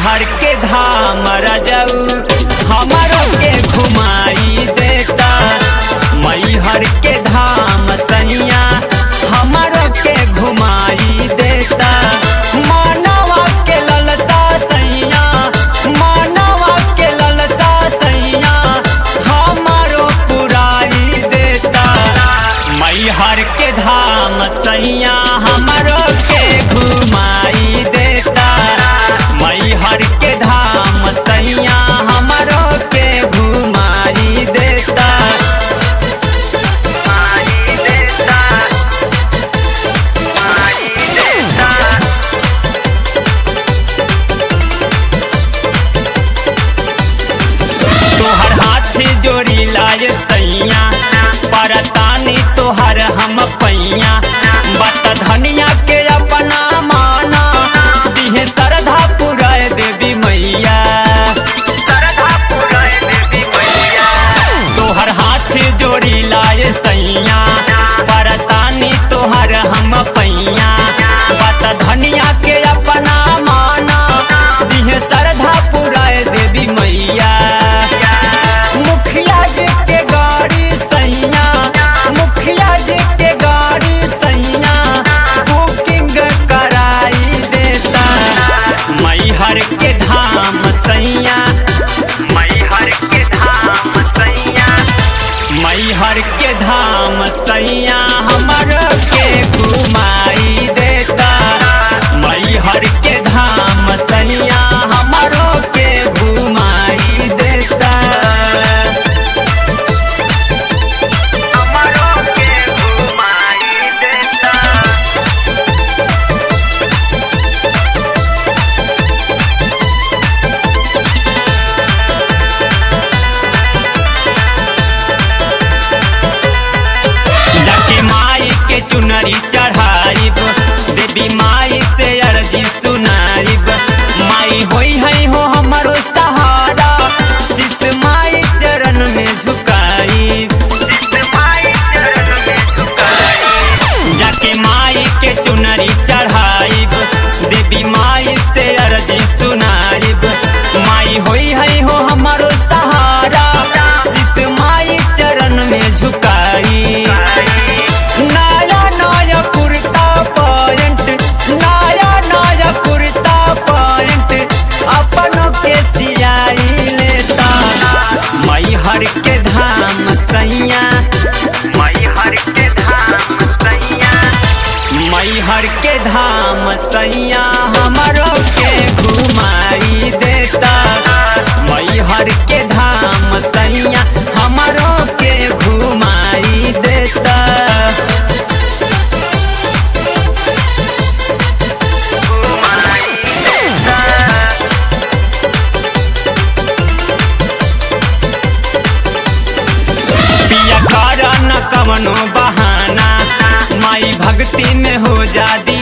हर के धाम रजऊ हमारो के घुमाई देता मई हर के धाम सैया हमारो के घुमाई देता मानवा के ललता सैया मानवा के ललता सैया हमारो पुराई देता मई हर के धाम सैया हमारो के घुमाई देता मई हर के धाम सैया हमारो के घुमाई देता घुमाई देता घुमाई देता तोहर हाथ जोड़ी लाए सैया परतानी तोहर हम पैया बत धनिया के अपना माना दिहे श्रद्धा पुराय देवी मैया श्रद्धा पुराय देवी मैया तोहर हाथ जोड़ी लाए सैया परतानी तोहर हम पैया बत धनिया के अपना माना दिहे श्रद्धा पुराय देवी मैया मुखिया जी के गाड़ी सैया मुखिया जी के गाड़ी सैया बुकिंग कराई देता मई हर के धाम सैया मई हर के धाम सैया मई हर के धाम सैया हमर के घुमाई देता मई हर के धाम सैया हमरो के घुमाई देता हमरो के घुमाई देता जाके माई के चुनरी चढ़ाइब देवी माई से अर्जी सुनाइब माई होई है हो हमारो सहारा जिस माई चरण में झुकाइब जाके माई के चुनरी चढ़ाइब देवी माई से अर्जी सुनाइब माई होई है हो हमारो सहारा जिस माई चरण में झुकाई नया नया कुर्ता पैंट नया नया कुर्ता पैंट अपनों के सियाई लेता मई हर के धाम सैया मई हर के धाम सैया मई हर के धाम सैया हमरो के घुमाई देता मई हर के धाम सैया हमरो के घुमाई देता घुमाई देता पिया करा न कवनो बहाना माई भक्ति में हो जा